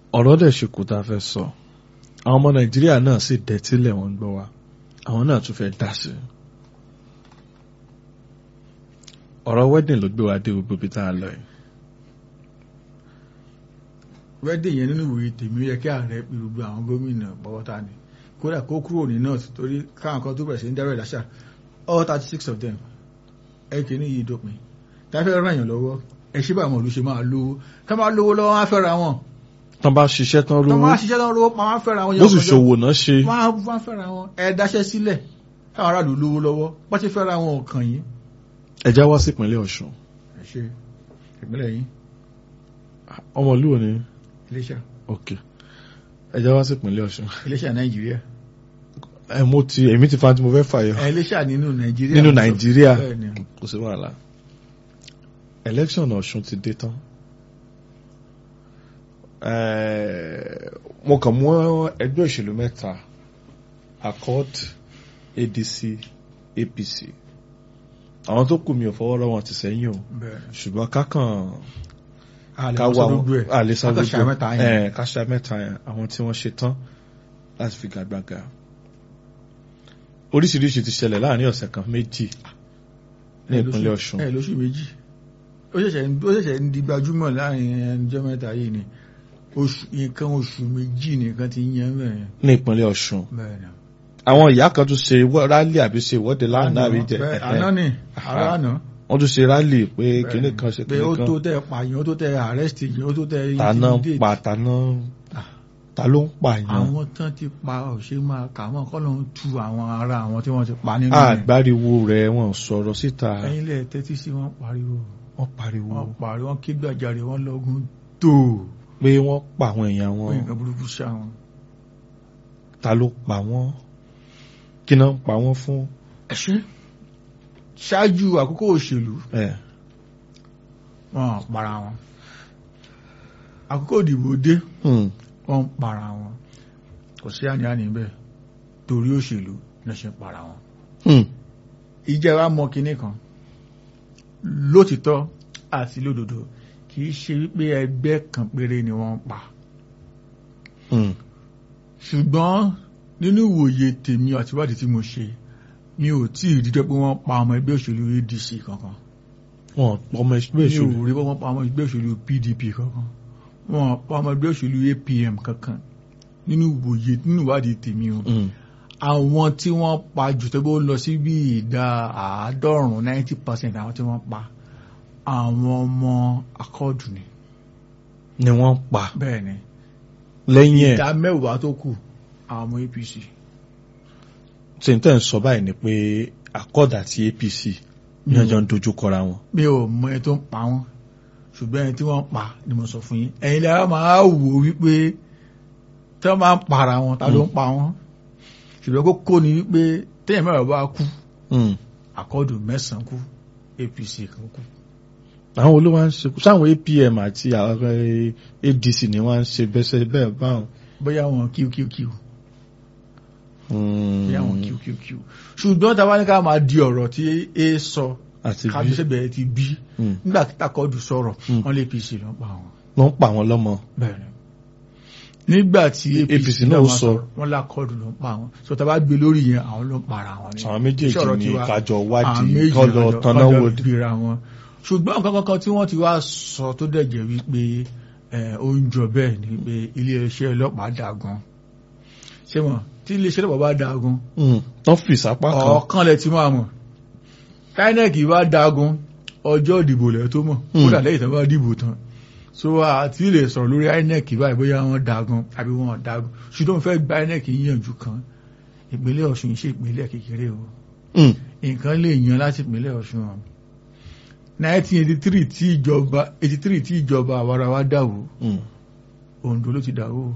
ọ̀rọ̀ dẹ̀ ṣe kù tá a fẹ́ sọ àwọn ọmọ nàìjíríà náà sì dẹ̀tílẹ̀ wọn gbọ́ wa àwọn náà tún fẹ́ dá sí i ọ̀rọ̀ wedding ló gbé wa dé gbogbo ibi tá a lọ yìí wẹ́dẹ̀ yẹn nínú ìwòye tèmi ó yẹ kí ààrẹ pe gbogbo àwọn gómìnà pọ́wọ́ta ni kódà kó kúrò ní north torí káwọn kan tó bẹ̀rẹ̀ sí ń dárò ìdáṣà all thirty six of them ẹ kì í ní yìí dópin tá a fẹ́ ràn yàn lọ́wọ́ ẹ ṣé báwọn olùṣe máa lówó ká máa lówó lọ́wọ́ wọn á fẹ́ ra wọn tán bá ṣiṣẹ́ tán tó rówó máa ṣiṣẹ́ lọ́wọ́ lówó máa fẹ́ ra wọn bó sì ṣòwò náà ṣe wọ́n á wọ́n á fẹ́ ra wọn ẹ dáṣẹ́ sílẹ̀ káwọn aráàlú lówó lọ́wọ́ bá ti fẹ́ ra wọn ọ̀kan yìí ẹja wá sí ìpínlẹ̀ ọ̀ṣun ẹ ṣe ìpínlẹ̀ yìí ọmọlúwo ni Iléṣà ok ẹja wá sí ìpínlẹ̀ ọ̀ṣun Iléṣà Nàìjíríà ẹ mo ti èmi ti fa tí mo fẹ́ fàyọ ẹ Iléṣà nínú Nàìjíríà nínú nàìjíríà bẹ́ẹ̀ ni kò sí wàhálà election ọ̀ṣun ti dé tán Eh, mo kàn mú ẹgbẹ́ òṣèlú mẹ́ta accord adc apc àwọn tó kù mi ò fọwọ́ rọ́ wọn ti sẹ́yìn o bẹ́ẹ̀ ṣùgbọ́n kákan àlè ká wọn wà sọ gbogbo ẹ̀ àlesà ká ṣà mẹ́ta yẹn. ẹ̀ ká ṣà mẹ́ta yẹn àwọn tí wọ́n ṣe tán láti fi gàgbàgà oríṣiríṣi ti ṣẹlẹ̀ láàrin ọ̀sẹ̀ kan méjì ní ẹ ìpínlẹ̀ lóṣù- ọ̀ṣun ẹ lóṣù méjì ó ṣẹ̀ṣẹ̀ ń- ó ṣẹ̀ṣẹ̀ ń di gbajúmọ̀ láàrin ẹnjọ́ mẹ́ta yìí ni oṣù nǹkan oṣù méjì nìkan ti ń yẹn bẹ́ẹ̀ ní ìpínlẹ̀ ọ̀ṣun bẹ́ẹ̀ ni. àwọn ìyá kan tún ṣe wọ́- rálì àbí ṣe ìwọ́de lánàá àbí jẹ bẹ́ẹ̀, ẹ̀hẹ́. àná ni Aha. àrà àná wọ́n tún ṣe rálì pé kíní kan ṣe pé kíní ó kan tó tẹ pààyàn ó tó tẹ arrest yìí ó tó tẹ tàná intimidate. pa tàná ta ló ń pààyàn àwọn tán ti pa ọ̀ṣẹ́ máa kà mọ́ kọ́ ló ń tu àwọn ará àwọn tí wọ́n ti pa nínú rẹ̀. àgbáriwo rẹ̀ wọ́n sọ̀rọ̀ síta ẹ̀yin lẹ̀ tẹ́tí sí wọn pariwo wọ́n pariwo wọ́n pariwo wọ́n ké gbàjarè wọ́n lọ́gùn tó pé wọ́n pa àwọn èèyàn wọn wọ́n nǹkan burúkú ṣá wọn. ta ló pa wọ́n kí náà ń pa wọ́n fún ẹ̀ṣẹ́ ṣáájú àkókò òṣèlú ẹ̀ wọ́n para wọn àkókò ìdìbò dé hmm, wọ́n para wọn kò sí àní-àní bẹ́ẹ̀ torí òṣèlú ní ṣe para wọn. hmm, ìjẹba mọ kinní kan lótìtọ́ àti lódodo kì í ṣe wípé ẹgbẹ́ kan péré ni wọ́n pa hmm. ṣùgbọ́n nínú ìwòye tèmi àti ìwádìí tí mo ṣe mi ò tí ì dídọ́ pé wọ́n pa ọmọ ẹgbẹ́ òṣèlú ADC kankan wọ́n ọmọ ẹgbẹ́ mi ò ìṣòro rí pé wọ́n pa ọmọ ẹgbẹ́ òṣèlú PDP kankan wọ́n pa ọmọ ẹgbẹ́ òṣèlú APM kankan nínú ìwòye nínú ìwádìí tèmi o Hmm, àwọn tí wọ́n pa jù tó bó lọ sí bí ìdá àádọ́rùn-ún ninety percent àwọn tí wọ́n pa àwọn ọmọ akọ́ọ̀dù ni ni wọ́n pa bẹ́ẹ̀ ni lẹ́yìn ẹ̀ ìdá mẹ́wàá tó kù àwọn ọmọ APC tí n tẹ́ ń sọ báyìí ni pé accord àti apc ní ọjọ́ ń dojú kọra wọn mi ò mọ ẹni tó ń pa wọ́n ṣùgbọ́n ẹni tí wọ́n pa ni mo sọ fún yín ẹ̀yin lẹ́yìn máa wò wípé tí wọ́n máa ń para wọn ta ló ń pa wọ́n ṣùgbọ́n kókó ni wípé téèyàn mẹ́wàá bá kú Hmm. akọ́ọ̀dù mẹ́sàn-án kú APC kan kú àwọn olówó ń ṣe sáwọn apm àti àwọn eh, adc ni wọ́n ń ṣe bẹ́sẹ̀ bẹ́ẹ̀ báwọn. bóyá wọn QQQ Hmm. bóyá wọn QQQ ṣùgbọ́n tá a bá ní ká máa di ọ̀rọ̀ tí a sọ àti bí kábíyèsí ti bí Hmm. nígbà tí takọ́ọ̀dù sọ̀rọ̀ Hmm. wọ́n lé APC ló ń pa wọn. ló ń pa àwọn lọ́mọ. bẹ́ẹ̀ni nígbà tí APC APC náà náà ó sọ sọ. wọn lákọọdù ló ń pa wọn so tá a bá gbé lórí yẹn àwọn ló ń para wọn ni àwọn méjèèjì Sọ̀rọ̀ ní tiwa, kájọ àwọn wádìí méjì kọ́ lọ lọ́jọ́- tanná lọ́jọ́ wò. gbéra wọn ṣùgbọ́n nǹkan kankan tí wọ́n ti wá sọ tó dẹ̀ jẹ́ wípé ẹ, ó ń jọ bẹ́ẹ̀ ni pé iléeṣẹ́ ọlọ́pàá dàgún ṣé mọ̀ tí iléeṣẹ́ ọlọ́pàá bá dàgún tán fi ìsápá kan. ọ̀ọ́kán lẹ ti máa mọ̀ INEC bá dagun ọjọ́ ìdìbò lẹ̀ tó mọ̀ Hmm. kódà lẹ́yìn tó bá dìbò tán so àti lè sọ̀rọ̀ lórí INEC báyìí bóyá wọ́n dagun àbí wọ́n dagun ṣùgbọ́n fẹ́ gba INEC yíyànjú kan ìpínlẹ̀ Ọ̀ṣun ṣe ìpínlẹ̀ kékeré o Hmm. nǹkan lè yan láti ìpínlẹ̀ Ọ̀ṣun o 1983 tí ìjọba 83 tí ìjọba àwarawa dàwó Hmm. Oǹdó ló ti dàwó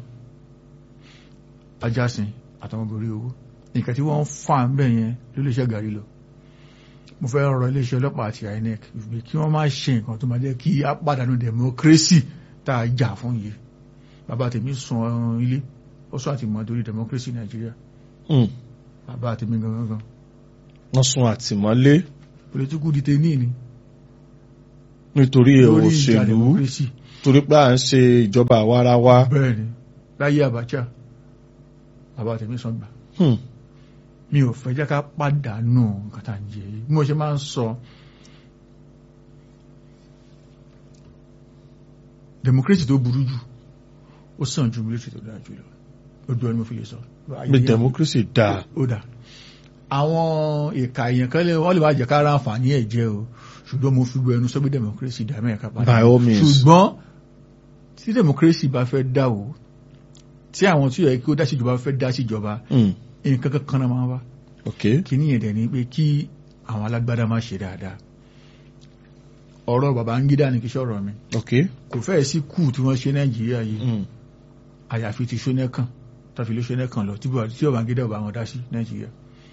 ajásin àtàwọn borí owó nǹkan tí wọ́n ń fà ń bẹ̀ yẹn ló lè ṣe gàrí lọ mo fẹ́ rọ iléeṣẹ́ ọlọ́pàá àti INEC wípé kí wọ́n má ṣe nǹkan tó máa jẹ́ kí á pàdánù democracy tá a jà fún yìí bàbá tèmi sun ilé ó sọ àti mọ́ torí democracy Nàìjíríà Hmm. bàbá tèmi gangan gan wọ́n sun political àtìmọ́lé detainee ni nítorí lórí ìjà òṣèlú. democracy torí pé à ń ṣe ìjọba àwa ara wa. bẹ́ẹ̀ ni láyé Abacha bàbá tèmi sọ gbà Hmm. mi ò fẹ́ jẹ́ ká pàdánù nǹkan tá à ń jẹ yìí bí mo ṣe máa ń sọ democracy tó burú jù ó sàn ju military tó dáa jù lọ ojú ẹni mo fi lè sọ. bí democracy dáa. ó dà àwọn ìka èèyàn kan lè wọ́n lè wá jẹ́ ká ra àǹfààní ẹ̀ jẹ́ o ṣùgbọ́n mo fi gbọ́ ẹnu sọ pé democracy dá mẹ́ẹ̀ká padà by all means. ṣùgbọ́n tí democracy bá fẹ́ dá o tí àwọn tí ó yẹ kí ó dá síjọba fẹ́ dá síjọba Hmm. nǹkan kankan náà máa wá ok kí ní ẹ̀dẹ̀ ni pé kí àwọn alágbádá máa ṣe dáadáa ọ̀rọ̀ Babangida ni kí sọ̀rọ̀ mi ok. kò fẹ́ẹ̀ sí kù tí wọ́n ṣe Nàìjíríà yìí Hmm. àyàfi ti Ṣónẹ́kàn tàfi ló Ṣónẹ́kàn lọ tí Babangida ò bá wọn dá sí Nàìjíríà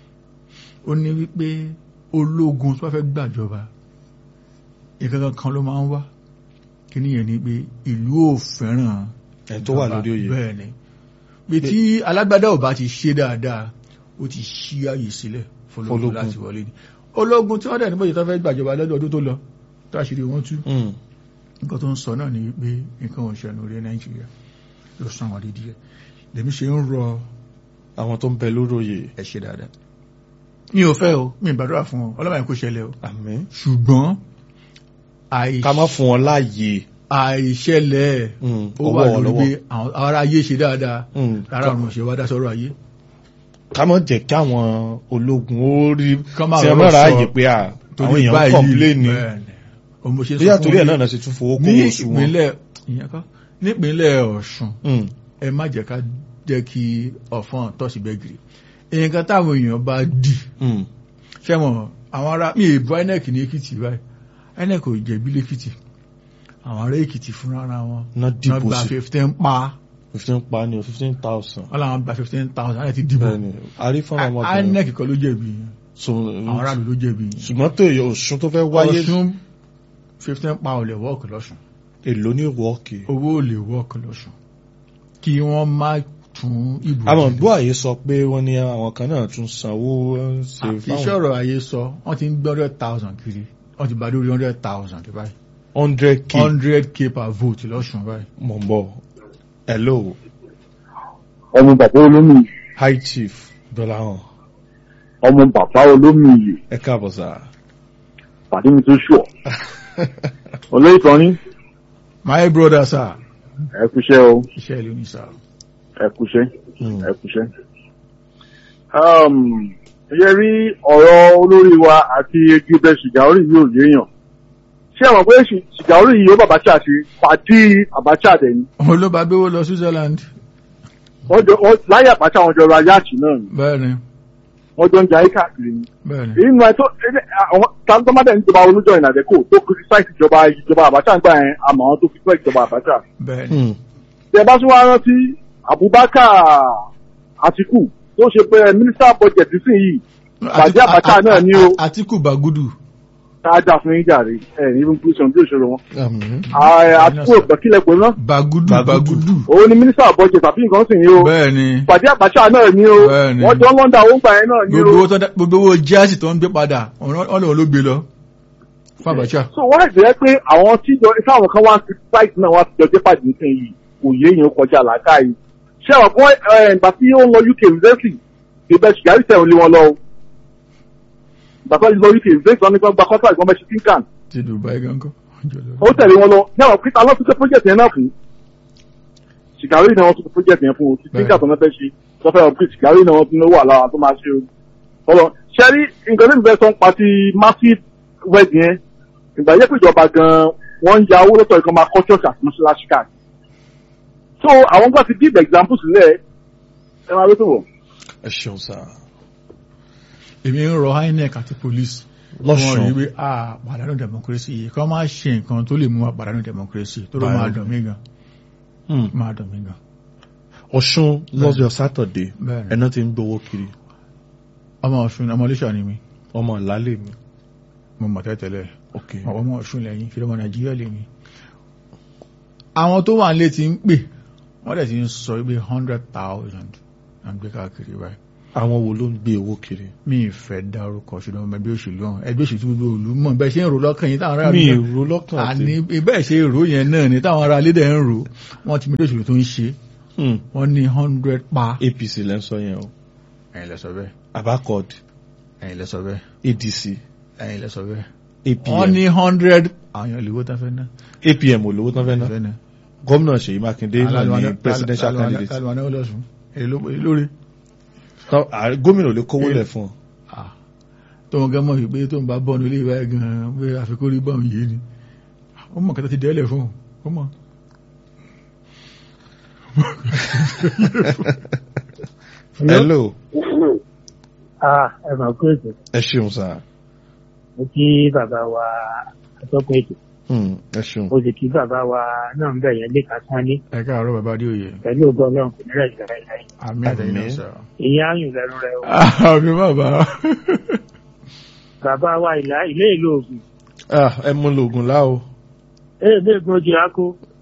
ó ní wípé ológun tó bá fẹ́ gbàjọba nǹkan kankan ló máa ń wá kí ní ẹ̀ ni pé ìlú ò fẹ́ràn ẹ̀ tó wà ìjọba. lórí oyè. bẹ́ẹ̀ ni pé tí alágbádá ò bá ti ṣe dáadáa ó ti ṣí ààyè sílẹ̀ fọlọ́gùn Fọlọ́gùn. láti wọlé ni ológun tí wọ́n dẹ̀ níbòye tó fẹ́ gbàjọba lọ́dún ọdún tó lọ tó àṣírí wọn tú Hmm. nǹkan tó ń sọ náà ni pé nǹkan ò ṣẹ̀nù orí nàìjíríà ló sàn wọ́n dídí ẹ̀ lèmi ṣe ń rọ àwọn tó ń bẹ lórí oyè. ẹ ṣe dáadáa mi ò fẹ́ o mi ì gbàdúrà fún ọ ọlọ́mọ yẹn kò ṣẹlẹ̀ o àmín. ṣùgbọ́n àì- ká má fún wọn láàyè. àìṣẹlẹ̀ Hmm. ó wà ọwọ́ lórí ọlọ́wọ́. pé àwọn ará ayé ṣe dáadáa Hmm. rárá ọ̀run ṣe wá dá sọ́rọ̀ ayé ká má jẹ́ kí àwọn ológun ó rí Kán má tí ẹ rọrọ̀ má ra sọ. àyè pé à àwọn torí èèyàn ń báyìí kọ̀m̀pléènì. bẹ́ẹ̀ni o mo ṣe sọ bóyá fún torí ẹ̀ yín, náà náà ṣe tún fowó kó ní oṣù wọn. ìpínlẹ̀ ìyẹn kọ́ nípínlẹ̀ Ọ̀ṣun Hmm. ẹ má jẹ́ ká jẹ́ kí ọ̀fọ́n tọ́sí bẹ́gìrì nǹkan táwọn èèyàn bá dì Hmm. ṣẹ́wọ̀n àwọn ará mi ìbú INEC ní Èkìtì báyìí INEC ò jẹ̀bi lẹ́kìtì àwọn ará Èkìtì fúnra ara wọn ná wọ́n dìbò gba sí fifteen pa fifteen pa ni o fifteen thousand. wọ́n làwọn gba fifteen thousand láti dìbò bẹ́ẹ̀ni arífọ́nà ọmọbìnrin. INEC kọ́ ló jẹ̀bi yẹn So, àwọn aráàlú ló jẹ̀bi yẹn ṣùgbọ́n tó yẹ Ọ̀ṣun tó fẹ́ wáyé Ọ̀ṣun fifteen pa ò lè wọ́ọ̀kì lọ́sùn èlò ní wọ́ọ̀kì. owó ò lè wọ́ọ̀kì lọ́sùn kí wọ́n má tún ìbò àwọn dìbò. gbọ́ àyè sọ pé wọ́n ní àwọn kan náà tún sanwó ń ṣe kì í ṣọ̀rọ̀ ayé sọ wọ́n ti ń gbé hundred thousand kiri wọ́n ti bá lórí hundred thousand báyìí hundred k hundred k per vote lọ́sùn báyìí. mọ̀ ń bọ̀ hello ọmọ bàbá olómi high chief dọ́làhàn ọmọ bàbá olómi yìí ẹ káàbọ̀ sá. pàdé mi tó ṣùọ olóyè kan ní my brother sir ẹ kúṣẹ́ o iṣẹ́ ìlú ni sir. ẹ kúṣẹ́ Hmm. ẹ kúṣẹ́. yẹ rí ọ̀rọ̀ olórí wa àti egbe ṣìgáórì yóò yéèyàn ṣé àwọn pé ṣì- ṣìgáórì yìí ó bàbáṣà ṣe pàdé àbáṣà dẹ̀ ni òun ló bá gbéwó lọ Switzerland wọ́n jọ wọ́n- láyé àbáṣà wọn jọ ra yáàtì náà ni bẹ́ẹ̀ ni wọ́n jọ ń jayé káàkiri ni. bẹ́ẹ̀ ni èyí nù ẹ tó ẹ- àwọn tàǹtọ́mádẹ́ níjọba olójọ ìnàdẹ́kò tó kìrìsáìtì ìjọba ìjọba àbáṣà ń gbà yẹn àmọ́ àwọn tó fi pẹ́ ìjọba àbáṣà. bẹ́ẹ̀ ni Hmm. tẹ bá tún wá rántí Abubakar Atiku tó ṣe pé mínísítà budget sí yìí Bàjẹ́ Abacha náà ni o. Àtíkù Bagudu káàdà fún yín jàre ẹ ní bí sọ bí òṣèlú wọn. àmín. Ààrẹ Atiku ògbẹ́kílẹ̀ pé ná Bagudu Bagudu. Bagudu òun ni mínísítà budget àbí nǹkan sì ní o bẹ́ẹ̀ ni Bàjẹ́ Abacha náà ni o Bẹ́ẹ̀ni. wọ́n jọ lọ́ndà owó gbà yẹn náà ni gbogbo o. owó tó dá- gbogbo owó jáàsì tó ń gbé padà wọ́n lòun ló gbé lọ fún Abacha. so wọ́n á jẹ́ pé àwọn tí jọ táwọn kan wá sí site náà wá sí jọ jẹ́ pàdé nìkan yìí kò yé èèyàn kọjá làákàyè ṣé àwọn kan ìgbà tí ó ń lọ UK university ìbẹ̀ ṣìgárí tẹ̀ ń lé wọn lọ o ìgbà tó ń lọ UK university wọn ní kí wọ́n gba contract wọn bẹ́ ṣe tinkan ti Dubai gangan. ó tẹ̀lé wọn lọ ní àwọn peter lọ́sùn tẹ́ project yẹn náà fún ṣìgárí náà wọ́n tún project yẹn fún o ti tinkan tó ń fẹ́ ṣe tó fẹ́ ọ̀pẹ́ ṣìgárí náà wọ́n tún wà lára tó máa ṣe o ọlọ ṣẹ́rí nǹkan tí mo fẹ́ sọ ń pa ti massive wedding yẹn ìgbà yẹ pé ìjọba gan wọ́n ń ya owó lọ́tọ̀ ìkan máa kọ́ church àti mọ́ṣáláṣí káàkiri so àwọn gbà ti give example sílẹ̀ ẹ máa wétò wọ̀. ẹ ṣeun sá. èmi ń rọ INEC àti police Lọ́ṣùn. wọ́n rí wí à pàdánù democracy yìí kọ́ máa ṣe nǹkan tó lè mú wa pàdánù democracy tó ló Báyọ̀. máa dùn mí gan Hmm. máa dùn mí gan. Ọ̀ṣun lọ́jọ́ sátọ̀dé Bẹ́ẹ̀ni. ẹ̀nà ti ń gbowó kiri ọmọ Ọ̀ṣun ọmọ Iléṣà ni mi ọmọ ìlálẹ̀ mi. mo mọ̀ tẹ́tẹ́lẹ̀ ok ọmọ Ọ̀ṣun lẹ́yìn fi lọ́mọ Nàìjíríà lè mi. àwọn tó wà nílé ti ń pè wọ́n dẹ̀ ti ń sọ pé hundred thousand à ń gbé káàkiri báyìí àwọn wo ló ń gbé owó kiri mi ì fẹ́ dárúkọ ṣùgbọ́n ọmọ ẹgbẹ́ òṣèlú ọ̀hún ẹgbẹ́ òṣèlú gbogbo òlú mọ̀ bẹ́ẹ̀ ṣe ń rò lọ́kàn yín táwọn ará mi àlú ò rò lọ́kàn àní tí bẹ́ẹ̀ ṣe rò yẹn náà ni táwọn ará lédè ń rò wọ́n ti mú òṣèlú tó ń ṣe Hmm, wọ́n ní hundred pa APC lẹ́ ń sọ yẹn o ẹ̀yin lẹ sọ bẹ́ẹ̀ abacod ẹ̀yin lẹ sọ bẹ́ẹ̀ ADC ẹ̀yin lẹ sọ bẹ́ẹ̀ APM wọ́n ní hundred àwọn èèyàn olówó tán fẹ́ ná APM olówó tán fẹ́ ná fẹ́ ná gómìnà Ṣèyí Mákindé náà ní presidential candidate alùpàá náà lọ́sùn èyí ló- èyí lórí Tán- à- gómìnà ò lè kówó lẹ̀ fún ọ Ah, tó wọn gán mọ̀ wípé tó ń bá bọ́ọ̀nù ilé ìwà gan-an pé àfikún rí bọ́ọ̀nù yìí ni ó mọ̀ kẹta ti dẹ́lẹ̀ fún un ó mọ̀ hello Ah, ẹ máa kó ètò. ẹ ṣeun sá Mo kí bàbá wa atọ́kùn ètò. Hmm, ẹ ṣeun Mo sì kí bàbá wa náà ń bẹ̀ yẹn lé kásán ní. ẹ káàárọ̀ bàbá adéoyè Pẹ̀lú ògbọ́ ọlọ́run kò ní rẹ̀ jẹ́ rẹ̀ láyé. àmì àtẹ̀yìn náà sọ̀rọ̀ Ìyẹn áyùn lẹ́nu rẹ̀ o. àmì bàbá Bàbá wa ìlà ilé ìlú ògùn. Ah, ẹ mú lògùn lá o Ee bí ègbón ojú akó.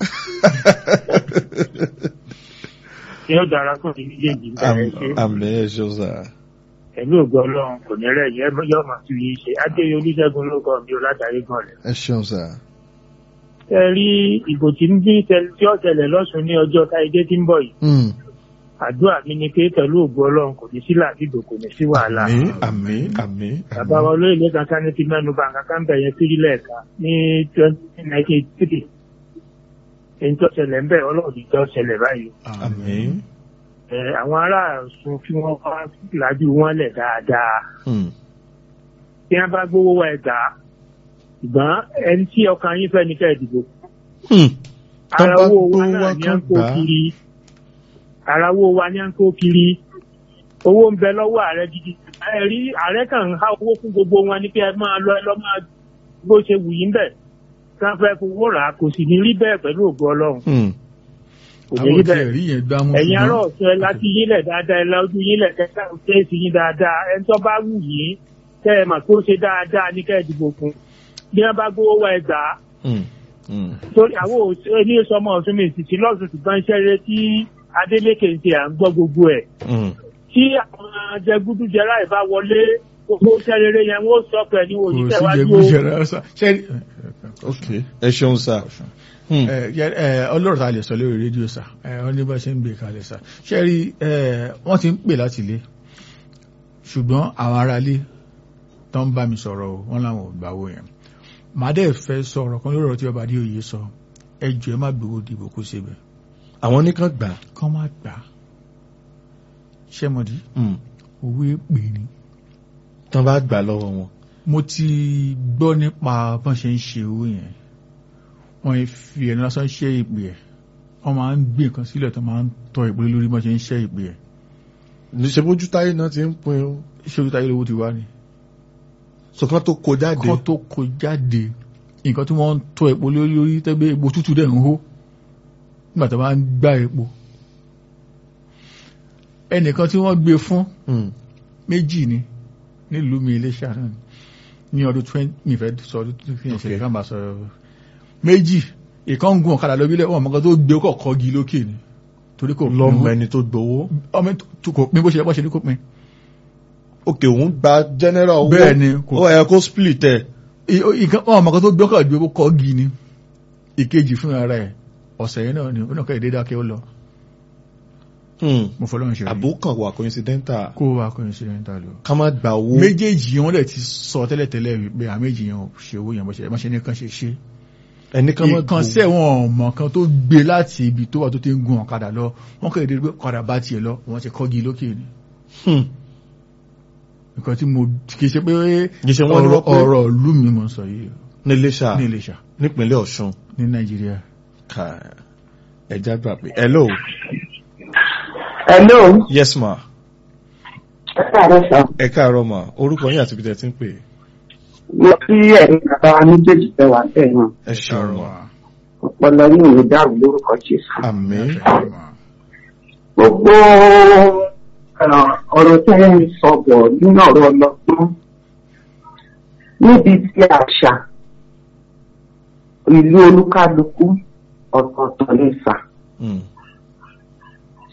Ṣé ó dára kó ní méjèèjì ń bẹ̀rẹ̀ ṣe? àmì ẹ ṣeun sá Pẹ̀lú ògbọ́ ọlọ́run kò ní rẹ̀ yẹn yọ máa tún yìí ṣe. Adéyẹ Olúṣẹ́gun ló kọ́ mi ò látàrí gan rẹ̀. ẹ ṣeun sá Ẹ rí ìbò tí ń bí tẹ- tí ó tẹ̀lẹ̀ lọ́sùn ní ọjọ́ táyé tí ń bọ̀ yìí. Hmm, àdúrà mi ni pé pẹ̀lú ògbó ọlọ́run kò ní sí làbídò kò ní sí wàhálà. àmì àmì àmì bàbá wa olóyè kankan ní ti mẹ́nu bá kankan bẹ̀ yẹn sírí lẹ́ẹ̀ka ní twenty nineteen three èyí tó ṣẹlẹ̀ ń bẹ̀ ọlọ́run ti tó ṣẹlẹ̀ báyìí. àmì ẹ àwọn ará Ọ̀ṣun kí wọ́n wá lájú wọn lẹ̀ dáadáa Hmm, tí wọ́n bá gbówó wa ẹ̀ gbà á ṣùgbọ́n ẹni tí ọkàn yín fẹ́ ní kẹ́ ẹ̀ dìbò hmm, Tán ara bá owó wa gbówó náà wá ní à kán ń kó gbà á. kiri ara owó wa ní à ń kó kiri owó ń bẹ lọ́wọ́ ààrẹ gidi ẹ rí ààrẹ kan ń há owó fún gbogbo wọn ní kí ẹ máa lọ ẹ lọ máa bó ṣe wù yín bẹ̀ kí wọ́n fẹ́ fowó rà á kò sì ní rí bẹ́ẹ̀ pẹ̀lú ògo ọlọ́run hmm, kò ní àwọn rí tí bẹ́ẹ̀ ẹ̀rí yẹn gbámú ẹ̀yin ará ṣùgbọ́n- ọ̀sẹ̀ láti yílẹ̀ dáadáa ẹ lọ́dún yílẹ̀ kẹta kéèsì yín dáadáa ẹni tó bá wù yín kẹ́ ẹ mà tó ṣe dáadáa ní kẹ́ ẹ dìbò fún bí wọ́n bá gbówó wa ẹ gbà á hmm, hmm. torí àwọn òṣèré ní sọmọ ọ̀sùn mi ìsìtì lọ́sùn ṣùgbọ́n iṣẹ́ rẹ tí Adeleke ń ṣe à ń gbọ́ gbogbo ẹ̀ Hmm. tí àwọn jẹgúdújẹrá ìbá wọlé gbogbo iṣẹ́ rere yẹn wọ́n sọ pẹ̀ ní kò òṣìṣẹ́ sí wájú jẹgún o ṣẹlẹ̀ ọ̀sán ṣe ok ẹ ṣeun sá Hmm, ẹ yẹ- ẹ, ọlọ́rọ̀ ta lè sọ lórí rédíò sà ẹ ọ ní bá ṣe ń gbé kalẹ̀ sà ṣe rí ẹ wọ́n ti ń pè láti ilé ṣùgbọ́n àwọn ará ilé tó ń bá mi sọ̀rọ̀ o wọ́n láwọn ò gbàwó yẹn màá dẹ̀ fẹ́ sọ̀rọ̀ kan lórí ọ̀rọ̀ tí ọba adéoyè sọ ẹ jọ ẹ má gbowó dìbò kó ṣe bẹ́ẹ̀ àwọn nìkan gbà kán má gbà á ṣẹ́mọ̀dí Hmm, òwe pè ní tán bá gbà lọ́wọ́ wọn mo ti gbọ́ nípa bọ́n ṣe ń ṣe owó yẹn wọ́n fi ẹ̀nu lásán ṣe ìpè ẹ̀ wọ́n máa ń gbé nǹkan sílẹ̀ tó máa ń tọ ìpè lórí bọ́n ṣe ń ṣe ìpè ẹ̀ níṣẹ́ bójú táyé náà ti ń pin o ṣé ojú táyé lówó ti wá ni. sọ̀kan tó kó jáde kọ́ tó kó jáde nǹkan tí wọ́n ń tọ epo lórí lórí tẹ́gbẹ́ epo tútù dẹ̀ ń hó nígbà tó bá ń gbá epo ẹnìkan tí wọ́n gbé fún Hmm, méjì ni nílùú mi Iléṣà náà ni ní ọdún twenty mi fẹ́ sọ ọdún tó fi hàn ṣe Okay. ká máa sọ méjì ìkan ń gun ọ̀kadà lọ bílẹ̀ wọn mọ̀kan tó gbé kọ̀ kọ́gi lókè ni torí kò pín lọ́mọ owó. ẹni tó gbowó ọmọ tó kò pín bó ṣe bọ́ ṣe ní kò pín òkè òun gba general owó Bẹ́ẹ̀ ni, kò- ó yẹ kó split ẹ̀ I- ìkan wọn mọ̀kan tó gbé ọkọ̀ gbé kọ́gi ni ìkejì fún ara ẹ̀ ọ̀sẹ̀ yẹn náà ni ó náà kẹ́ ìdédá kí ó lọ Hmm, mo fọlọ́run ṣe rí àbókàn wà coincidental kó wa kò ní ṣe ń ta lọ. ká má gba owó méjèèjì wọn dẹ̀ ti sọ tẹ́lẹ̀tẹ́lẹ̀ wípé àwọn méjì yẹn ò ṣe owó yẹn bó ṣe má ṣe ní kan ṣe ṣe. ẹni ká má ìkan sẹ́ wọn ọmọ kan tó gbé láti ibi tó wà tó ti ń gun ọ̀kadà lọ wọ́n kàn dé pé ọ̀kadà bá tiẹ̀ lọ wọ́n ti kọ́gi lókè ni. Hmm, nǹkan tí mo kì í ṣe pé kì í ṣe wọ́n ní ọ̀rọ̀ wọ́n pé ọ̀rọ̀ ìlú mi mo sọ yìí ní Iléṣà ní Iléṣà nípínlẹ̀ Ọ̀ṣun ní Nàìjíríà. ká ẹja gbà pé hello Hello, yes ma ẹ káàárọ̀ sà. ẹ káàárọ̀ ma orúkọ yín àti ibi tẹ́ ti ń pè Mo kí ẹ̀yin bàbá wa méjèèjì fẹ́ wà bẹ́ẹ̀ náà. ẹ ṣeun ma Ọpọlọ yìí ò ní dàrú lórúkọ Jésù. àmín Gbogbo ẹ̀, ọ̀rọ̀ tẹ́ ẹ ń sọ bọ̀ nínú ọ̀rọ̀ ọlọ́gbọ́n. Níbi tí àṣà ìlú olúkálukú ọ̀tọ̀ọ̀tọ̀ ní sà. Hmm,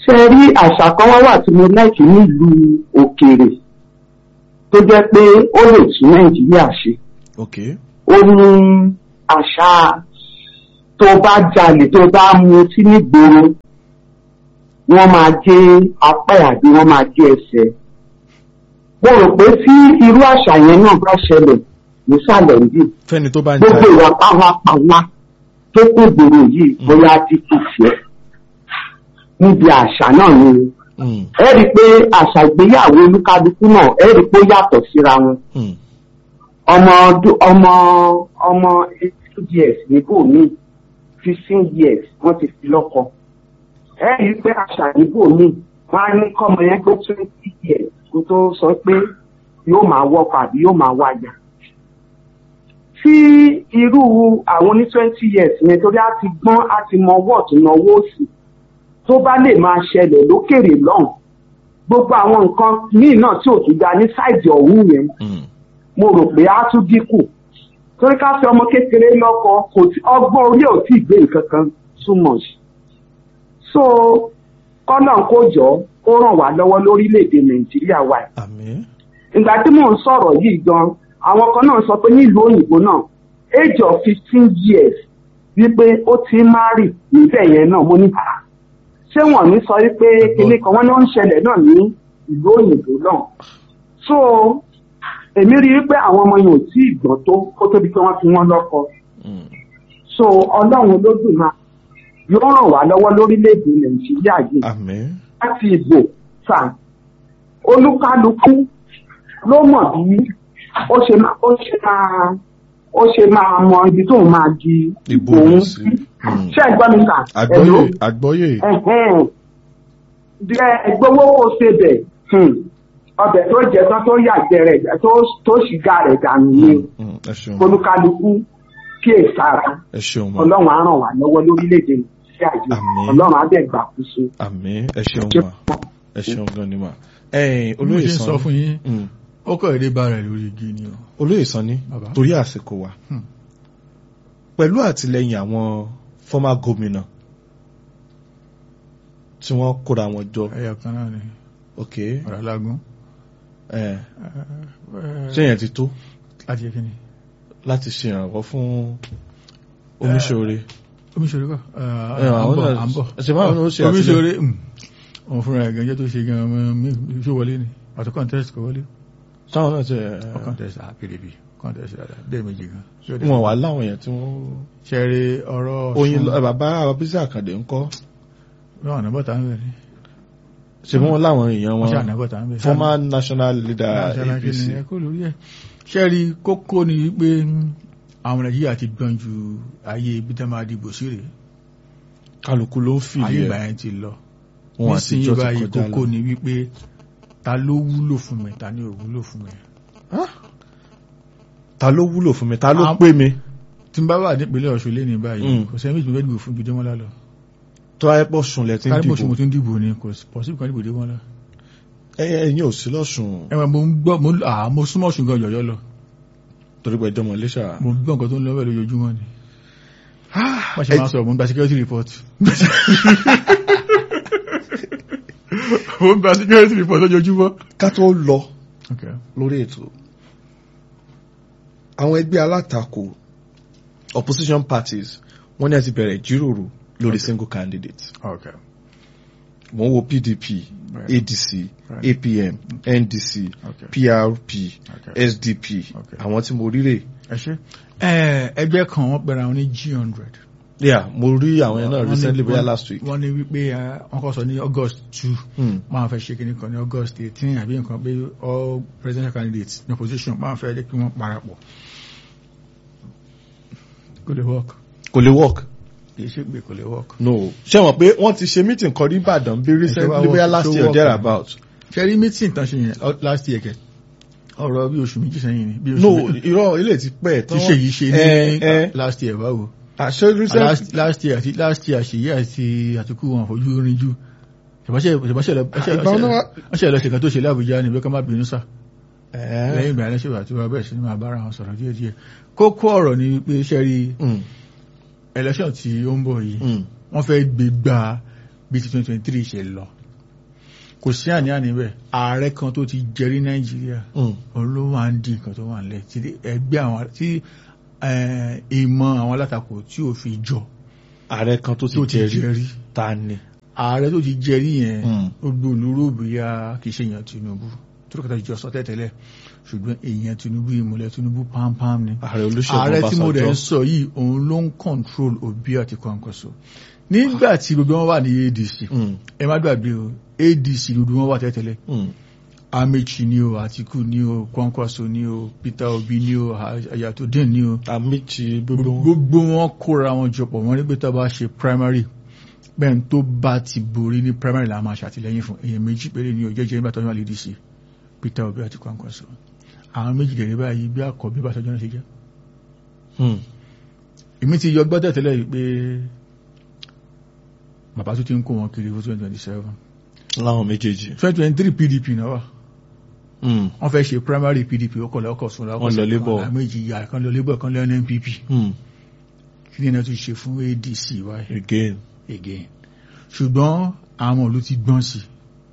ṣe rí àṣà kan wá wà tí mo láìkí nílùú òkèèrè tó jẹ́ pé ó lè tún nàìjíríà ṣe ok ó ní àṣà tó bá jalè tó bá mutí nígboro wọ́n máa gé apá ẹ̀ àbí wọ́n máa gé ẹsẹ̀ mo rò pé tí irú àṣà yẹn náà bá ṣẹlẹ̀ nísàlẹ̀ yìí fẹ́ni tó bá ń gbogbo jalè ìwà pàwápàwá tó kún gbòòrò yìí bóyá ti kù fẹ́ níbi àṣà náà ni Mm, ẹ rí i pé àṣà ìgbéyàwó olúkálukú náà ẹ rí i pé ó yàtọ̀ síra wọn mm, ọmọ ọdún ọmọ ọmọ eighteen years níbò míì fifteen years wọ́n ti fi lọ́kọ ẹ rí i pé àṣà níbò míì wọ́n á ní kọ́mọ yẹn tó twenty years kó tó sọ pé yóò máa wọ́pọ̀ àbí yóò máa wájà tí irú àwọn oní twenty years yẹn torí á ti gbọ́n á ti mọ ọwọ́ ọ̀tún náà owó òsì tó bá lè máa ṣẹlẹ̀ lókèrè lọ́hùn gbogbo àwọn nǹkan míì náà tí ò tún da ní sáìdì ọ̀hún yẹn mm, mo rò pé á tún dínkù torí ká fi ọmọ kékeré lọ́kọ kò tí ọgbọ́n orí ò tí ì gbé nǹkan kan too much so kọ́nà kó jọ kó ràn wá lọ́wọ́ lórílẹ̀‐èdè nàìjíríà wa yìí. àmín ìgbà tí mò ń sọ̀rọ̀ yìí gan àwọn kan náà sọ pé nílùú òyìnbó náà age of fifteen years wípé ó ti ń márì níbẹ̀ yẹn náà mo ní bàá ṣé wọ́n ní sọ wípé kinní kan wọ́n ní ó ń ṣẹlẹ̀ náà ní ìlú òyìnbó náà so èmi rí i pé àwọn ọmọ yẹn ò tí ì gbọ́n tó kó tóbi pé wọ́n fi wọ́n lọ́kọ Mm, so ọlọ́run olódùmarè yóò ràn wá lọ́wọ́ lórílẹ̀‐èdè nàìjíríà yìí àmín láti ìbò sà olúkálukú ló mọ̀ bí ó ṣe máa ó ṣe máa ó ṣe máa mọ ibi tóun máa di ìbò òun rẹ̀ sí Mm, ṣé ẹ gbọ́ mi kà àgbọ́yé àgbọ́yé gbowó kó ṣe bẹ̀ hmm, ọbẹ̀ tó jẹ tán tó yàgbẹ́ rẹ̀ tó tó ṣìgá rẹ̀ dànù ni Mm, mm, ẹ ṣeun olúkálukú kíyèsára ẹ ṣeun ma ọlọ́run á ràn wá lọ́wọ́ lórílẹ̀‐èdè nàìjíríà yìí Àmín. ọlọ́run á bẹ̀ gbàkóso. àmín ẹ ṣeun ma ẹ ṣeun gan ni ma ẹ̀yin olóyè olóyè sọ Sanni fún yín Mm, ó kọ̀ èdè bá rẹ̀ lórí igi ni o olóyè Sanni Bàbá. torí àsìkò wa Hmm. pẹ̀lú àtìlẹyìn àwọn former gómìnà tí wọ́n kóra wọn jọ ẹyọ kan náà ni ok ọ̀rọ̀ alágún ẹ̀ ṣé yẹn ti tó láti yẹ kí ni láti ṣe ìrànwọ́ fún oníṣòre omiṣore kọ́ Ẹ, àwọn náà- à ń bọ̀ ṣe báwọn náà ó ṣe omiṣore òun fúnra ẹ̀ gẹ́gẹ́ tó ṣe gan ọmọ mi ṣó wọlé ni àti contest kò wọlé sáwọn náà ti Ọ contest à pdp contest dáadáa dé méjì gan wọn wà láwọn èèyàn tí wọ́n ṣẹ́rí ọ̀rọ̀ oyin lọ- bàbá Bísí Àkàndé ńkọ́ wọn ànábọ̀tà ń bẹ̀ ni ṣe bí wọ́n láwọn èèyàn wọ́n ṣe wọn ànábọ̀tà ń bẹ̀ former national leader National APC Kini, ẹ kó lórí ẹ̀ ṣẹ́rí kókó ni wípé àwọn nàìjíríà ti gbọ́n ju ayé ibi tá máa dìbò sí rèé kálukú ló ń fìlì ayé ìgbà ẹ̀ yẹn ti lọ wọn nísìnyí àtijọ́ ti báyìí kọjá kókó lọ ni wípé ta ló wúlò fún mi ta ni ò wúlò fún mi ta ló wúlò fún mi ta ló Am- pé mi tí n bá wà nípínlẹ̀ ọ̀ṣun lé ní báyìí Mm. kò sẹ́yìn méjì mo fẹ́ dìbò fún Gbèdémọ́lá lọ tó ayé pọ̀ sunlẹ̀ tí ń kárí mo ṣe dìbò mo tún dìbò ni kò pọ̀sibú kan dìbò Gbèdémọ́lá ẹ̀yin ẹ̀yin ò sí lọ́sùn ẹ̀wọ̀n mo ń gbọ́ mo ń- à mo súnmọ́ ọ̀ṣun gan yọ̀yọ́ lọ torí pé ẹjọ́ mọ̀ léṣà mo ń gbọ́ nǹkan tó ń lọ bẹ́ẹ̀ lójoojúmọ́ ni má ṣe ẹ- máa sọ̀rọ̀ mo ń gba security report mo ń gba security report lójoojúmọ́. ká tó lọ Okay. lórí ètò àwọn ẹgbẹ́ alátakò opposition parties wọ́n ní àti bẹ̀rẹ̀ ìjíròrò lórí single candidate Okay. wọ́n wo PDP Right. ADC Right. APM NDC Okay. PRP Okay. SDP Okay. àwọn tí mo rí rè ẹ ṣe ẹ ẹgbẹ́ kan wọ́n pẹ̀lú àwọn ní G hundred. yeah mo rí àwọn yẹn náà recently bóyá last week wọ́n ní wípé eh, wọ́n kọ́ sọ ní August two Hmm. máa fẹ́ ṣe kíní kan ní August eighteen àbí nǹkan pé all presidential candidates ní opposition máa fẹ́ jẹ́ kí wọ́n parapọ̀. kò lè work kò lè work kì í ṣe pé kò lè work. no ṣé wọn pé wọ́n ti ṣe meeting kan ní Ìbàdàn bí recently bóyá last tó year work. there about ṣe rí meeting tán ṣe yẹn ọ- last year kẹ ọ̀rọ̀ bí oṣù méjì sẹ́yìn ni bí oṣù no méjì irọ́ ilé ti pẹ́ tí ṣe yìí ṣe ẹ ẹ ní last year báwo. àṣẹ recent last last year àti last year àṣeyí àti àtúkù wọn fojú orin jù ṣèbáṣẹ ṣèbáṣẹ lọ Ìgbà wọn náà- ṣe lọ ṣèkan tó ṣe lábújá ní ìbẹ́ká má bínú sá ẹ lẹ́yìn ìgbà ẹlẹ́ṣẹ̀ àti wọn bẹ̀rẹ̀ sí ní máa bára wọn sọ̀rọ̀ díẹ̀ díẹ̀ kókó ọ̀rọ̀ ni pé ṣe rí Mm, election tí ó ń bọ̀ yìí mm, wọ́n fẹ́ gbé gba bí ti 2023 ṣe lọ kò sí àní-àní bẹ́ẹ̀ ààrẹ kan tó ti jẹrí nàìjíríà Mm. òun ló wà ń di nǹkan tó wà nílẹ̀ tí ẹgbẹ́ àwọn tí eh, ìmọ̀ àwọn alátakò tí ò fi jọ ààrẹ kan tó ti tó ti jẹrí jẹrí ta ni. ààrẹ tó ti jẹrí yẹn Mm. ó gbòòlóró bóyá kì í ṣe èèyàn Tinubu tó lókàtà ìjọ sọ tẹ́tẹ́lẹ̀ ṣùgbọ́n èèyàn Tinubu ìmùlẹ̀ Tinubu pampam ni ààrẹ olóṣèlú ààrẹ tí mo rẹ̀ ń Ọbásanjọ́. sọ yìí òun ló ń control Obi àti Kwankwaso nígbà tí gbogbo wọn wà ní ADC Mm. ẹ má gbàgbé o ADC gbogbo wọn wà tẹ́tẹ́lẹ̀ Mm. Amechi ni o Atiku ni o Kwankwaso ni o Peter Obi ni o Ayatollah ni o àmìtì gbogbo wọn. gbogbo wọn kóra wọn jọpọ̀ wọ́n ní pé tó bá ṣe primary bẹ́ẹ̀ tó bá ti borí ní primary la máa ṣàtìlẹ́yìn fún èèyàn méjì péré ní òjẹ́jẹ́ nígbà tó ń wà lédè sí Peter Obi àti Kwankwaso àwọn méjì dẹ̀rẹ́ báyìí bí àkọ́bí bá tọ́jú náà ṣe jẹ́ Mm. èmi ti yọ gbọ́dọ̀ tẹ́lẹ̀ yìí pé bàbá tó ti ń kó wọn kiri fún twenty twenty seven láwọn méjèèjì. twenty twenty three PDP náà wà Mm. wọ́n fẹ́ ṣe primary PDP ó kọ̀lẹ́ ọkọ̀ sún Wọ́n lọ Labour. méjì yà kan lọ Labour kan lọ NNPP Mm. kí ni náà tún ṣe fún ADC wáyé again. again ṣùgbọ́n àwọn ìlú ti gbọ́n sí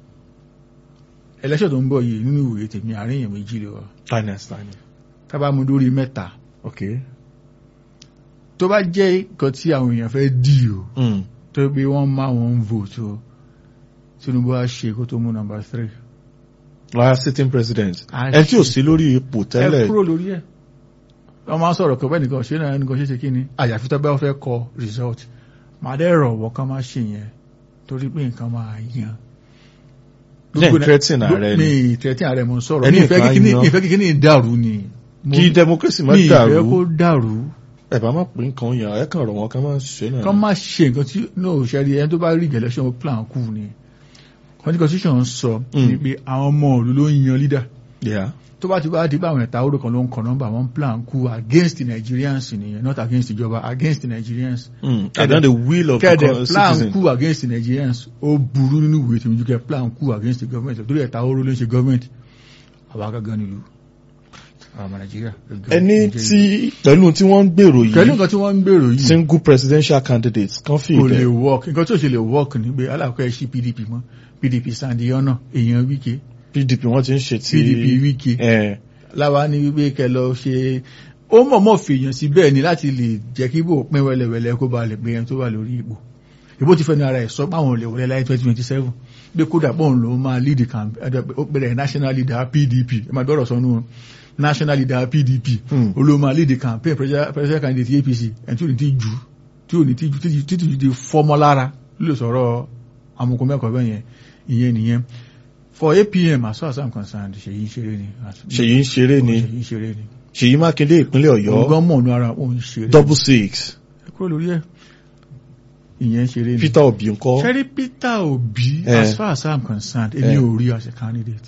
ẹlẹ́ṣẹ̀ tó ń bọ̀ yìí nínú ìwé tèmi àárín èèyàn méjì lọ tani as tani. tábà mú lórí mẹ́ta ok. tó bá jẹ́ nǹkan tí àwọn èèyàn fẹ́ dì o Mm. tó pé wọ́n máa wọ́n ń vote o Tinubu á ṣe kó tó mú number three lọ́yà sitting president. A ẹ tí ò ṣe- sí lórí ipò ẹ tẹ́lẹ̀. kúrò lórí ẹ̀ wọ́n máa ń sọ̀rọ̀ pé nìkan ṣe náà nìkan ṣe ṣe kí ni àyàfi tó bá fẹ́ kọ result màá dẹ́ rọ̀ wọ́n ká má ṣe yẹn torí pé nǹkan máa yan. Jẹ́ threatening ààrẹ ni. mi threatening ààrẹ mo ń sọ̀rọ̀ Ẹni mi ìfẹ́ nǹkan kíkíní yan. ìfẹ́ kíkíní dàrú ni. Mo- kí democracy má mi ìfẹ́ kó dàrú. dàrú ẹ bá má pín nǹkan yàn ẹ kàn rọ̀ wọ́n ká má ṣe náà. kán má ṣe nǹkan tí no ṣẹ́rí ẹni tó bá rí election plan kù ni constitution sọ Mm. ni pé àwọn ọmọ òlu ló ń yan leader Yeah. tó bá ti bá di báwọn ẹ̀ta oró kan ló ń kọ nọ́mbà wọn plan kú against the Nigerians nìyẹn not against ìjọba against the Nigerians Mm. and then the will of the kẹ́ẹ̀dẹ̀ co- plan citizen. kú against the Nigerians ó burú nínú ìwé tìmíjú kẹ́ plan kú against the government torí ẹ̀ta oró ló ń ṣe government àwa gangan nílùú àwọn ọmọ Nàìjíríà. ẹni tí pẹ̀lú tí wọ́n ń gbèrò pẹ̀lú yìí nǹkan tí wọ́n ń gbèrò yìí single presidential candidate kan fi kò lè ìbẹ̀. work nǹkan tí ò ṣe lè work ní pé alákọ̀ọ́ ẹ̀ sí PDP mọ́ PDP sandiona èèyàn Wike PDP wọ́n ti ń ṣe ti. PDP Wike ẹ láwa ní wípé kẹ lọ ṣe ó mọ̀mọ́ fèèyàn sí bẹ́ẹ̀ ni láti lè jẹ́ kí bò pín wẹ́lẹ́wẹ́lẹ́ kó ba lè pé ẹni tó wà lórí ipò ìbò ti fẹ́nu ara ẹ̀ sọ páwọn olè wọlé láyé 2027 pé kódà pọ́n ló máa lead campaign ó pẹ̀lẹ̀ national leader PDP ẹ máa gbọ́dọ̀ sọnù wọn national leader PDP Hmm. ó ló máa lead campaign presidential presidential candidate APC ẹni tí ò ní ti jù tí ò ní ti jù títí títí di fọ́mọ́ lára ló lè sọ̀rọ̀ amukun mẹ́kọ̀ọ́ bẹ́ẹ̀ yẹn ìyẹn nìyẹn for APM as far as I'm concerned ṣèyí ń ṣeré ni ṣèyí ń ṣeré ni ṣèyí ń ṣeré ni ṣèyí mákindé ìpínlẹ̀ ọ̀yọ́ ọgbọ́n mọ̀ ní ara òun ṣeré double six ẹ kúrò lórí ẹ̀ ìyẹn ṣeré ni peter obi ńkọ́ ṣẹ́rí Peter Obi Eh. as far as I'm concerned èmi Eh. ò rí as a candidate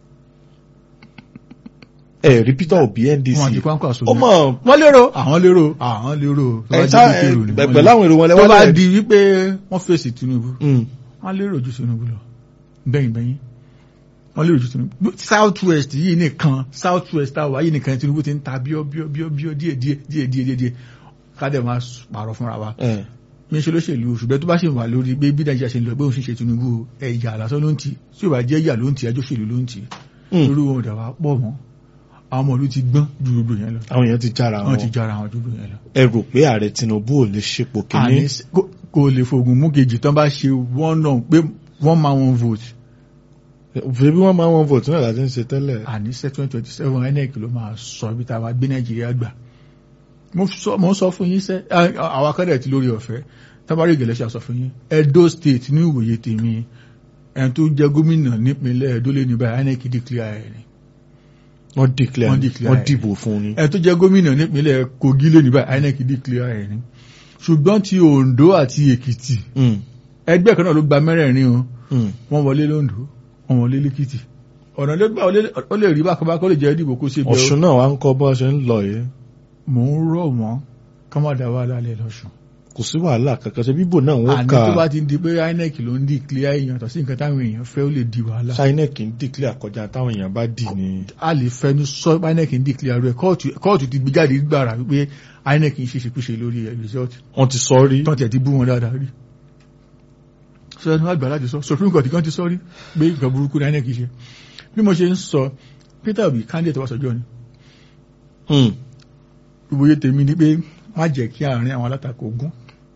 ẹ rí peter obi ndc wọn àti kwankwa sọ ó mọ̀ wọ́n lérò àwọn lérò àwọn lérò tó bá ẹ jẹ́ tá pé èrò ni wọ́n pẹ̀lú lérò. àwọn èrò wọn tó lẹ́wọ́n bá lẹ́ di wípé wọ́n fèsì Tinubu Mm. wọ́n lérò ju Tinubu lọ bẹ́yìn bẹ́yìn wọ́n lérò ju Tinubu south west yìí nìkan south west àwa yìí nìkan Tinubu ti ń ta bíọ́ bíọ́ bíọ́ bíọ́ díẹ̀ díẹ̀ díẹ̀ díẹ̀ díẹ̀ díẹ̀ kádẹ̀ máa pààrọ̀ fúnra wa ẹ mi ṣe lóṣèlú ṣùgbọ́n tó bá ṣe wà lórí pé bí Nàìjíríà ṣe ń lọ pé òun ṣe ṣe Tinubu ẹ̀yà lásán ló ń tì tí ò bá jẹ́ ìyà ló ń tì ẹjọ́ òṣèlú ló ń tì Mm. lórí wọn ò dà wá pọ̀ mọ́ àwọn ọmọ ìlú ti gbọ́n ju gbogbo yẹn lọ àwọn èèyàn ti jára wọ́n ti wọn jára àwọn ju gbogbo yẹn lọ. ẹ rò pé ààrẹ tinubu ò lè ṣepò àní kínní s- kò- kò lè fògùn mú kejì tán bá ṣe one náà pé wọ́n máa wọn vote òfin bí wọ́n máa wọn vote náà láti ń ṣe tẹ́lẹ̀ àní seven twenty seven INEC ló máa sọ ibi tá a wá gbé Nàìjíríà gbà mo sọ mo sọ fún yín sẹ àwọn akẹ́rẹ́ ti lórí ọ̀fẹ́ tábàárì ìgẹ̀lẹ́sà sọ fún yín Edo State ní ìwòye tèmi ẹni tó jẹ́ gómìnà nípínlẹ̀ Edo lé ní báyìí INEC declare ẹ̀ ni wọ́n declare Wọ́n declare wọ́n ẹ̀. dìbò fún ni ẹni tó jẹ́ gómìnà nípínlẹ̀ Kogi lé ní báyìí INEC declare ẹ̀ ni ṣùgbọ́n ti Ondo àti Èkìtì Mm. ẹgbẹ́ kan náà ló gba mẹ́rẹ̀ẹ̀rin o Mm. wọ́n wọlé lóńdó wọ́n wọlé lẹ́kìtì ọ̀nà ló gbà wọlé ó lè rí bákan bákan ó lè jẹ́ ìdìbò kó ṣe ọ̀ṣun náà wá ń kọ́ bọ́ ṣe ń lọ yìí mò ń rọ̀ wọ́n ká má dá wà lálẹ́ lọ́sùn kò sí wàhálà kankan ṣe bíbò náà wọ́n àní kà tó bá ti di pé INEC ló ń di clear èèyàn tó sí nǹkan táwọn èèyàn fẹ́ ó lè di wàhálà inec ń declare kọjá táwọn èèyàn bá dì ní a lè fẹnu sọ pé INEC ń di clear rẹ̀ kóòtù kóòtù ti gbé jáde gbàrà wípé INEC ń ṣe ṣekúṣe lórí ẹ̀ result wọ́n ti sọ rí tó tiẹ̀ ti bú wọn dáadáa rí sọ ẹni wá gbà láti sọ supreme court kan ti sọ rí pé nǹkan burúkú ní inec ṣe bí mo ṣe ń sọ peter obi candidate wa sọjọ́ ni Hmm. ìwòye tèmi ni pé má jẹ́ kí àárín àwọn alátakò gún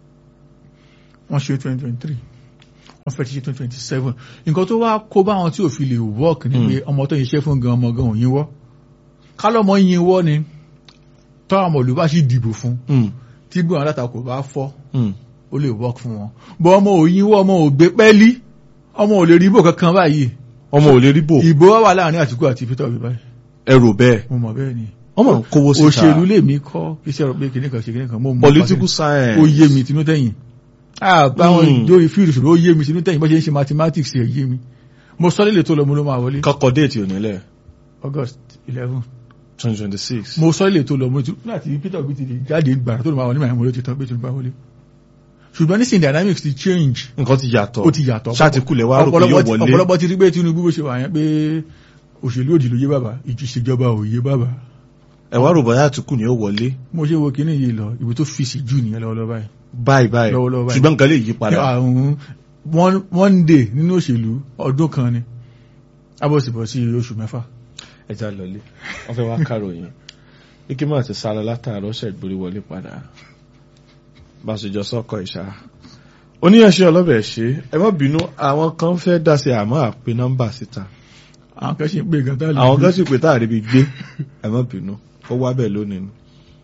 wọ́n ṣe 2023 wọ́n fẹ́ ti ṣe 2027 nǹkan tó wá kó bá wọn tí ò fi lè work ni Hmm. pé ọmọ tó yìnṣẹ́ fún gan ọmọ gan òyìn wọ́ kálọ́mọ yìn wọ́ ni tọ́ àwọn olùbá sì dìbò fún Hmm. tí bí àwọn alátakò bá fọ́ Hmm. ó lè work fún wọn bọ́ ọmọ òyìn wọ́ ọmọ ò gbé pẹ́lí ọmọ ò lè rí ibò kankan báyìí ọmọ ò lè rí bò ìbò wà láàrin Àtìkú àti Peter Obi báyìí ẹrù bẹ́ẹ̀ mo mọ̀ bẹ́ẹ̀ ni ọmọ ń kówó síta òṣèlú lèmi kọ́ iṣẹ́ rẹ̀ pé kìnìkan ṣe kìnìkan mo mọ̀ political pàṣẹ. science ó yé mi tinú tẹ̀yìn àbáwọn Mm. ìjọ ìfìrì ṣùgbọ́n ó yé mi tinú tẹ̀yìn bó ṣe ń ṣe mathematics ẹ̀ yé mi mo sọ lílẹ̀ tó lọ mo ló máa wọlé kọ́kọ́ déètì onílẹ̀ August eleven twenty twenty six mo sọ lílẹ̀ tó lọ mo tún láti Peter Obi ti di jáde gbàrà tó lọ máa wọlé màá mo ló ti tán pé tó ń bá wọlé ṣùgbọ́n nísìnyí dynamics ti change nǹkan ti yàtọ̀ ó ti yàtọ̀ ṣàtìkulẹ̀ wá rò pé yóò Ọ̀pọ̀lọpọ̀ ti- wọlé ọ̀pọ̀lọpọ̀ ti rí pé Tinubu bó ṣe wà yẹn pé òṣèlú òdì ló yé bàbá ìṣèjọba ò yé bàbá ẹ wá rò bóyá àtìkù ni ó wọlé mo ṣe wo kíní yìí lọ ìwé tó fi sí jù nìyẹn lọ́wọ́lọ́wọ́ báyìí báyìí báyìí Lọ́wọ́lọ́wọ́ báyìí. ṣùgbọ́n nǹkan lè yí padà àrùn one one day nínú òṣèlú ọdún kan ni abọ́sibọ́sí oṣù mẹ́fà ẹja lọlé wọn fẹ́ wá káròyìn ike máa ti sálọ látàárọ̀ ṣẹgbórí wọlé padà bàṣẹjọ sọkọ ìṣá oníyanṣẹ ọlọbẹ ṣe ẹ má bínú àwọn kan fẹ́ dá sí àmọ́ àpè nọ́mbà síta àwọn kan ṣe ń pè gan tá lè àwọn gbé. kan sì pé táàrí bí gbé ẹ má bínú ó wá bẹ́ẹ̀ lónìí ni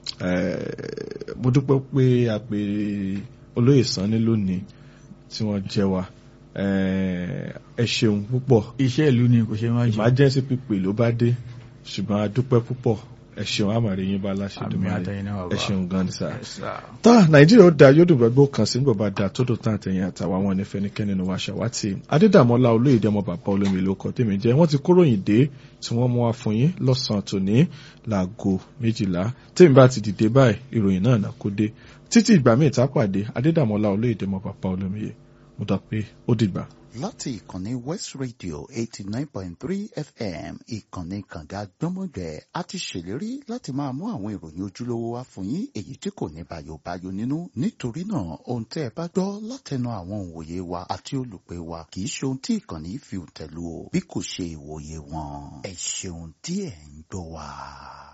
Eh, mo dúpẹ́ pé a pè olóyè sanni lónìí tí wọ́n jẹ́ wa Eh, ẹ ṣeun púpọ̀ iṣẹ́ ìlú ni kò ṣe máa jẹ emergency pípé ló bá dé ṣùgbọ́n a dúpẹ́ púpọ̀ ẹ ṣeun àmàrí yín bá láṣẹ àmì dùnmọ́ àtẹ̀yìn náà ẹ ṣeun gan ni sáà. Yes, sir. tá nàìjíríà ó da yóò dùn gbogbo kan sí nígbà bá da tó dùn tán àtẹ̀yìn àtàwọn àwọn ẹnìfẹ́nikẹ́ni nínú wa ṣàwátì adédàmọ́lá olóyèdè ọmọ bàbá olómi ìlú ọkọ̀ tèmi jẹ́ wọ́n ti kóròyìn dé tí wọ́n mú wá fún yín lọ́sàn-án tòní láago méjìlá tèmi bá ti dìde báyìí ìròyìn náà nà kó dé títí ìgbà míì tá a pàdé adédàmọ́lá olóyèdè ọmọ bàbá olómi yìí mo dà pé ó dìgbà. láti ìkànnì west radio eighty nine point three fm ìkànnì kànga gbọ́mọgbẹ́ a ti ṣèlérí láti máa mú àwọn ìròyìn ojúlówó wá fún yín èyí tí kò ní bayobayo nínú nítorí náà ohun tẹ́ ẹ bá gbọ́ látẹnu àwọn òǹwòye wa àti olùpẹ̀ wa kì í ṣe ohun tí ìkànnì fi tẹ̀lú o bí kò ṣe ìwòye wọn ẹ ṣeun tí ẹ̀ ń gbọ́ wa.